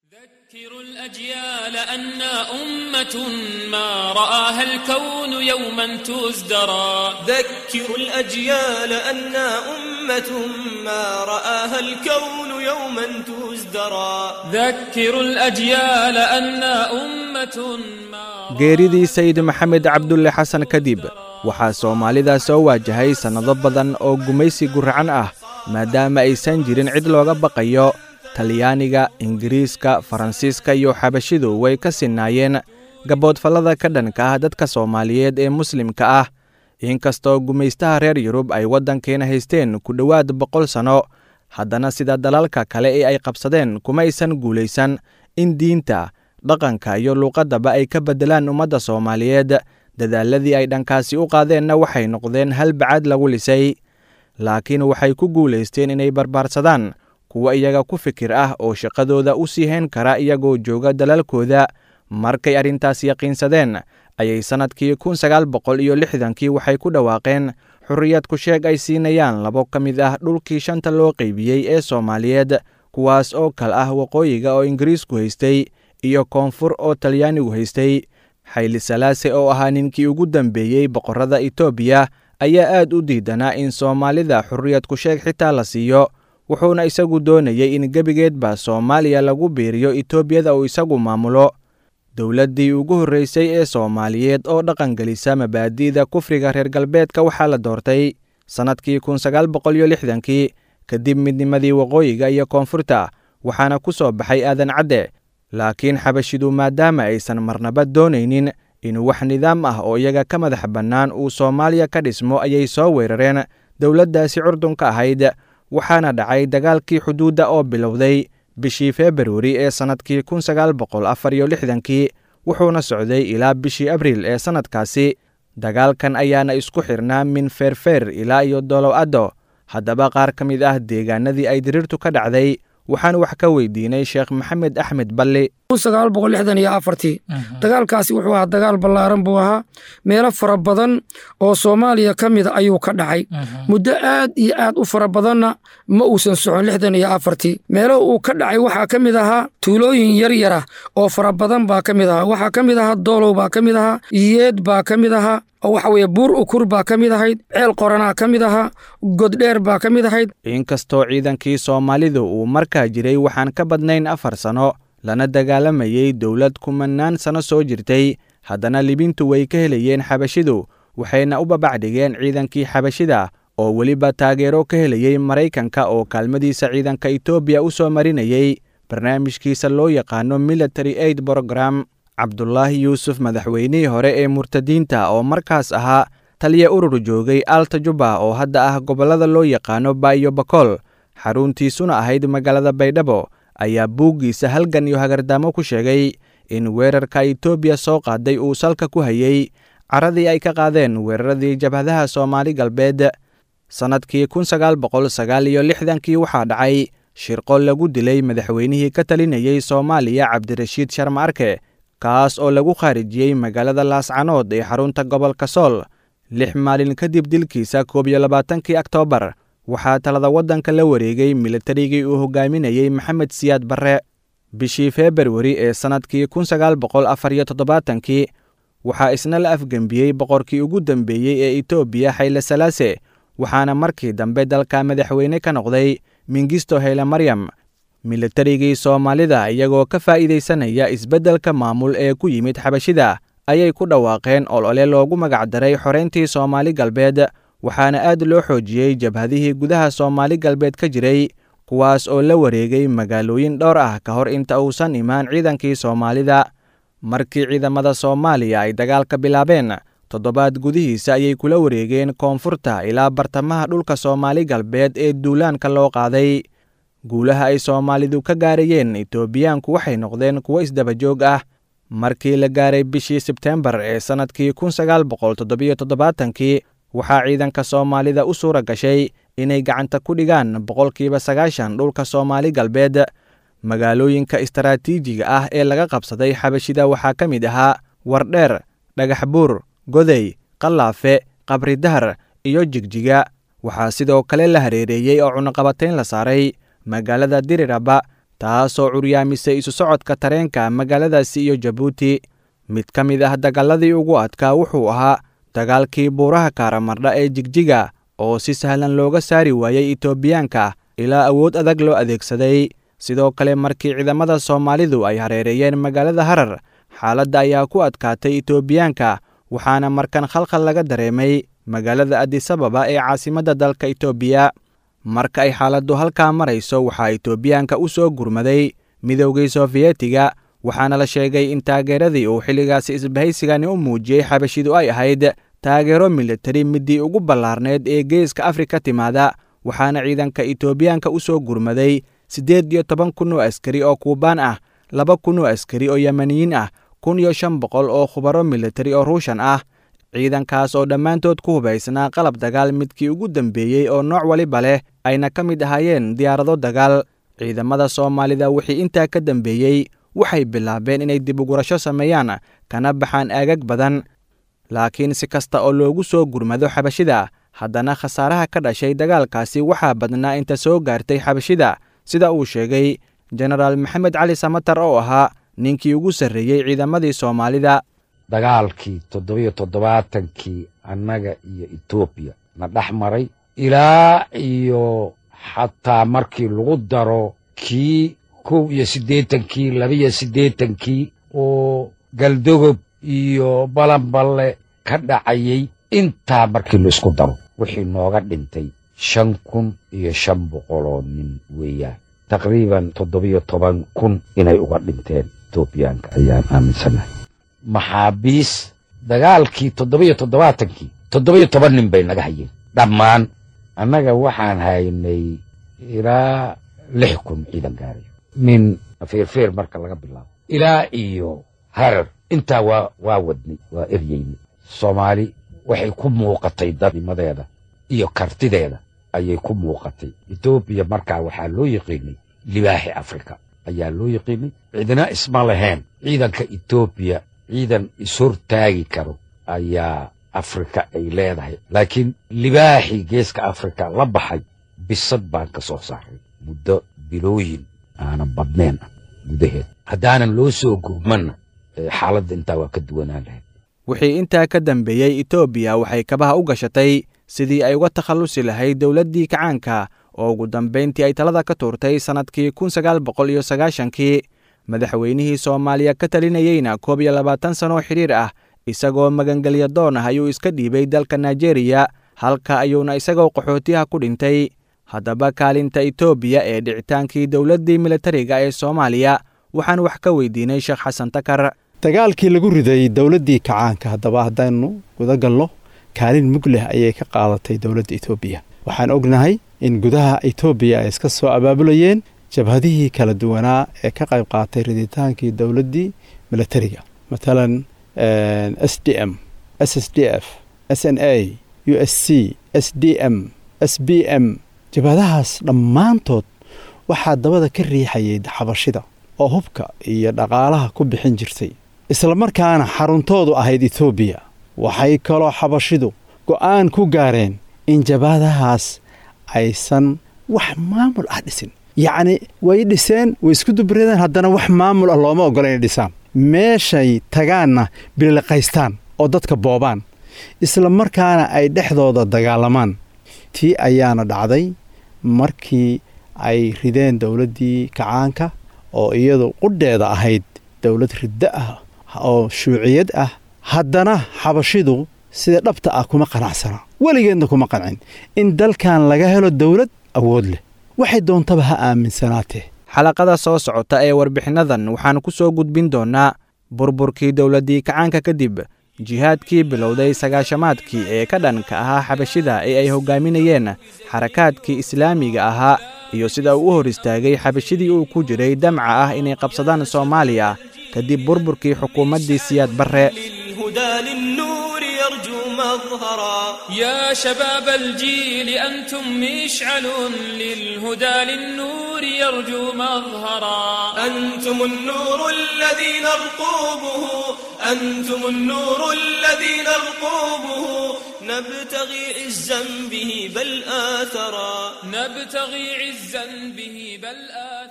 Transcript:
ذكروا الأجيال أنا أمة ما رآها الكون يوما تزدرى ذكروا الأجيال أنا أمة ما رآها الكون يوما تزدرى ذكروا الأجيال أنا أمة ما geeridii sayid maxamed cabdulle xasan kadib waxaa soomaalida soo waajahay sannado badan oo gumaysi guracan ah maadaama aysan jirin cid looga baqayo talyaaniga ingiriiska faransiiska iyo xabashidu way ka sinnaayeen gaboodfallada ka dhanka ah dadka soomaaliyeed ee muslimka ah inkastoo gumaystaha reer yurub ay waddankeena haysteen ku dhowaad boqol sanno haddana sida dalalka kale ee ay qabsadeen kuma aysan guulaysan in diinta dhaqanka iyo luuqaddaba ay ka beddelaan ummadda soomaaliyeed dadaaladii ay dhankaasi u qaadeenna waxay noqdeen hal bacad lagu lisay laakiin waxay ku guulaysteen inay barbaarsadaan kuwa iyaga ku fikir ah oo shaqadooda u sii hayn kara iyagoo jooga dalalkooda markay arrintaas yaqiinsadeen ayay sannadkii kun sagaal boqol iyo lixdankii waxay ku dhawaaqeen xurriyad ku sheeg ay siinayaan labo ka mid ah dhulkii shanta loo qaybiyey ee soomaaliyeed kuwaas oo kal ah waqooyiga oo ingiriisku haystay iyo koonfur oo talyaanigu haystay xayli salaase oo ahaa ninkii ugu dambeeyey boqorrada etoobiya ayaa aad u diidanaa in soomaalida xurriyad ku sheeg xitaa la siiyo wuxuuna isagu doonayey in gebigeedba soomaaliya lagu biiriyo etoobiyada uu isagu maamulo dowladdii ugu horreysay ee soomaaliyeed oo dhaqangelisa mabaadi'da kufriga reer galbeedka waxaa la doortay sannadkii kun sagaal boqol iyo lixdankii kadib midnimadii waqooyiga iyo koonfurta waxaana ku soo baxay aadan cadde laakiin xabashidu maadaama aysan marnaba doonaynin in wax nidaam ah oo iyaga ka madax bannaan uu soomaaliya ka dhismo ayay soo weerareen dowladdaasi curdunka ahayd waxaana dhacay dagaalkii xuduudda oo bilowday bishii februari ee sannadkii kun sagaal boqol afar iyo lixdankii wuxuuna socday ilaa bishii abriil ee sannadkaasi dagaalkan ayaana isku xirnaa min feerfeer ilaa iyo dolow addo haddaba qaar ka mid ah deegaanadii ay diriirtu ka dhacday waxaan wax ka weydiinay sheekh maxamed axmed balli dagaalkaasi wuxuu ahaa dagaal ballaaran buu ahaa meelo fara badan oo soomaaliya ka mida ayuu ka dhacay muddo aad iyo aad u fara badanna ma uusan socon lixdan iyo afartii meelo uu ka dhacay waxaa ka mid ahaa tuulooyin yar yara oo fara badan baa ka mid ahaa waxaa ka mid ahaa doolow baa ka mid ahaa yeed baa ka mid ahaa oo waxa weeye buur ukur baa ka mid ahayd ceel qoranaa ka mid ahaa goddheer baa ka mid ahayd inkastoo ciidankii soomaalidu uu markaa jiray waxaan ka badnayn afar sanno lana dagaalamayey dowlad kumannaan sanno soo jirtay haddana libintu way ka helayeen xabashidu waxayna u babacdhigeen ciidankii xabashida oo weliba taageero ka helayey maraykanka oo kaalmadiisa ciidanka etoobiya u soo marinayey barnaamijkiisa loo yaqaano military aid brogram cabdulaahi yuusuf madaxweynihii hore ee murtadiinta oo markaas ahaa taliya urur joogay alta juba oo hadda ah gobollada loo yaqaano baayo bakool xaruntiisuna ahayd magaalada baydhabo ayaa buuggiisa halgan iyo hagardaamo ku sheegay in weerarka etoobiya soo qaaday uu salka ku hayey caradii ay ka qaadeen weeraradii jabhadaha soomaali galbeed sannadkii kun sagaal boqol sagaal iyo lixdankii waxaa dhacay shirqo lagu dilay madaxweynihii ka talinayey soomaaliya cabdirashiid sharma arke kaas oo lagu khaarijiyey magaalada laascanood ee xarunta gobolka sool lix maalin kadib dilkiisa koob iyo labaatankii oktoobar waxaa talada waddanka la wareegay militarigii uu hogaaminayey maxamed siyaad barre bishii februari ee sannadkii kun sagaal boqol afar iyo toddobaatankii waxaa isna la afgembiyey boqorkii ugu dambeeyey ee etoobiya xayle salaase waxaana markii dambe dalka madaxweyne ka noqday mingisto hayle maryam militarigii soomaalida iyagoo ka faa'iidaysanaya isbeddelka maamul ee ku yimid xabashida ayay ku dhawaaqeen olole loogu magacdaray xoreyntii soomaali galbeed waxaana aad loo xoojiyey jabhadihii gudaha soomaali galbeed ka jiray kuwaas oo la wareegay magaalooyin dhowr ah ka hor inta uusan imaan ciidankii soomaalida markii ciidamada soomaaliya ay dagaalka bilaabeen toddobaad gudihiisa ayay kula wareegeen koonfurta ilaa bartamaha dhulka soomaali galbeed ee duulaanka loo qaaday guulaha ay soomaalidu ka gaarayeen etoobiyaanku waxay noqdeen kuwo isdabajoog ah markii la gaaray bishii sebteembar ee sannadkii kun sagaal boqol toddobiyo toddobaatankii waxaa ciidanka soomaalida u suura gashay inay gacanta ku dhigaan boqolkiiba sagaashan dhulka soomaali galbeed magaalooyinka istaraatiijiga ah ee laga qabsaday xabashida waxaa ka mid ahaa wardheer dhagax buur godey qallaafe qabridahar iyo jigjiga waxaa sidoo kale la hareereeyey oo cunaqabatayn la saaray magaalada diriraba taasoo curyaamisay isu socodka tareenka magaaladaasi iyo jabuuti mid ka mid ah dagaaladii ugu adkaa wuxuu ahaa dagaalkii buuraha kaaramardha ee jigjiga oo si sahlan looga saari waayey etoobiyaanka ilaa awood adag loo adeegsaday sidoo kale markii ciidamada soomaalidu ay hareereeyeen magaalada harar xaaladda ayaa ku adkaatay etoobiyaanka waxaana markan khalkhal laga dareemay magaalada adisababa ee caasimadda dalka etoobiya marka ay xaaladdu halkaa marayso waxaa etoobiyaanka u soo gurmaday midoogii sofiyeetiga waxaana la sheegay in taageeradii uu xilligaasi isbahaysigani u muujiyey xabashidu ay ahayd taageero militari middii ugu ballaarneed ee geeska afrika timaada waxaana ciidanka etoobiyaanka u soo gurmaday siddeed iyo toban kun oo askari oo kuubaan ah laba kun oo askari oo yemaniyiin ah kun iyo shan boqol oo khubaro militari oo ruushan ah ciidankaas oo dhammaantood ku hubaysnaa qalab dagaal midkii ugu dambeeyey oo nooc waliba leh ayna ka mid ahaayeen diyaarado dagaal ciidamada soomaalida wixii intaa ka dambeeyey waxay bilaabeen inay dib ugurasho sameeyaan kana baxaan aagag badan laakiin si kasta oo loogu soo gurmado xabashida haddana khasaaraha ka dhashay dagaalkaasi waxaa badnaa inta soo gaartay xabashida sida uu sheegay jenaraal maxamed cali samatar oo ahaa ninkii ugu sarreeyey ciidamadii soomaalida dagaalkii toddobiyo toddobaatankii annaga iyo etoobiya na dhex maray ilaa iyo xataa markii lagu daro kii kow iyo siddeetankii labaiyo siddeetankii oo galdogob iyo balanballe ka dhacayey intaa markii la isku daro wixii nooga dhintay shan kun iyo shan boqoloo nin weeyaan taqriiban toddobiyo toban kun inay uga dhinteen etoobiyaanka ayaan aaminsanahay maxaabiis dagaalkii toddobiyo toddobaatankii toddobiyo toban nin bay naga hayeen dhammaan annaga waxaan haynay ilaa lix kun ciidan gaarayo min feerfeer marka laga bilaabo ilaa iyo harar intaa waa waa wadnay waa eryeynay soomaali waxay ku muuqatay dadnimadeeda iyo kartideeda ayay ku muuqatay etoobiya markaa waxaa loo yiqiinay libaaxi afrika ayaa loo yiqiinay cidina isma lahayn ciidanka etoobiya ciidan ishortaagi karo ayaa afrika ay leedahay laakiin libaaxii geeska afrika la baxay bisad baan ka soo saaray muddo bilooyin aanan badnayn ah gudaheed haddaanan loo soo gurmanna xaaladda intaa waa ka duwanaan lahayd wixii intaa ka dambeeyey etoobiya waxay kabaha u gashatay sidii ay uga takhallusi lahayd dowladdii kacaanka oo ugu dambayntii ay talada ka tuurtay sannadkii kun sagaal boqol iyo sagaashankii madaxweynihii soomaaliya ka talinayeyna koob iyo labaatan sanoo xidhiir ah isagoo magangelya doon ah ayuu iska dhiibay dalka naijeeriya halka ayuuna isagoo qaxootiyaha ku dhintay haddaba kaalinta etoobiya ee dhicitaankii dowladdii militariga ee soomaaliya waxaan wax ka weydiinay sheekh xasan takar dagaalkii lagu riday dowladdii kacaanka haddaba haddaynu guda galno kaalin mug leh ayay ka qaadatay dowladda etoobiya waxaan ognahay in gudaha etoobiya ay iska soo abaabulayeen jabhadihii kala duwanaa ee ka qayb qaatay riditaankii dowladdii militariga matalan s d m s s d f s n a u s c s d m s b m jabhadahaas dhammaantood waxaa dabada ka riixayay xabashida oo hubka iyo dhaqaalaha ku bixin jirtay islamarkaana xaruntoodu ahayd etoobiya waxay kaloo xabashidu go'aan ku gaareen in jabhadahaas aysan wax maamul ah dhisin yacni way dhiseen way isku dubradeen haddana wax maamul ah looma ogola inay dhisaan meeshay tagaanna biliqaystaan oo dadka boobaan isla markaana ay dhexdooda dagaalamaan tii ayaana dhacday markii ay rideen dowladdii kacaanka oo iyadu qudheeda ahayd dowlad riddo ah oo shuuciyad ah haddana xabashidu sida dhabta ah kuma qanacsana weligeedna kuma qancin in dalkan laga helo dowlad awood leh waxay doontaba ha aaminsanaatee xalaqada soo socota ee warbixinnadan waxaan ku soo gudbin doonnaa burburkii dowladdii kacaanka kadib jihaadkii bilowday sagaashamaadkii ee ka dhanka ahaa xabashida ee ay hoggaaminayeen xarakaadkii islaamiga ahaa iyo sida uu u hor istaagay xabashidii uu ku jiray damca ah inay qabsadaan soomaaliya kadib burburkii xukuumaddii siyaad barre يا شباب الجيل أنتم مشعل للهدى للنور يرجو مظهرا أنتم النور الذي نرقوبه أنتم النور الذي نرقوبه نبتغي عزا به بل آثرا نبتغي عزا به بل آثرا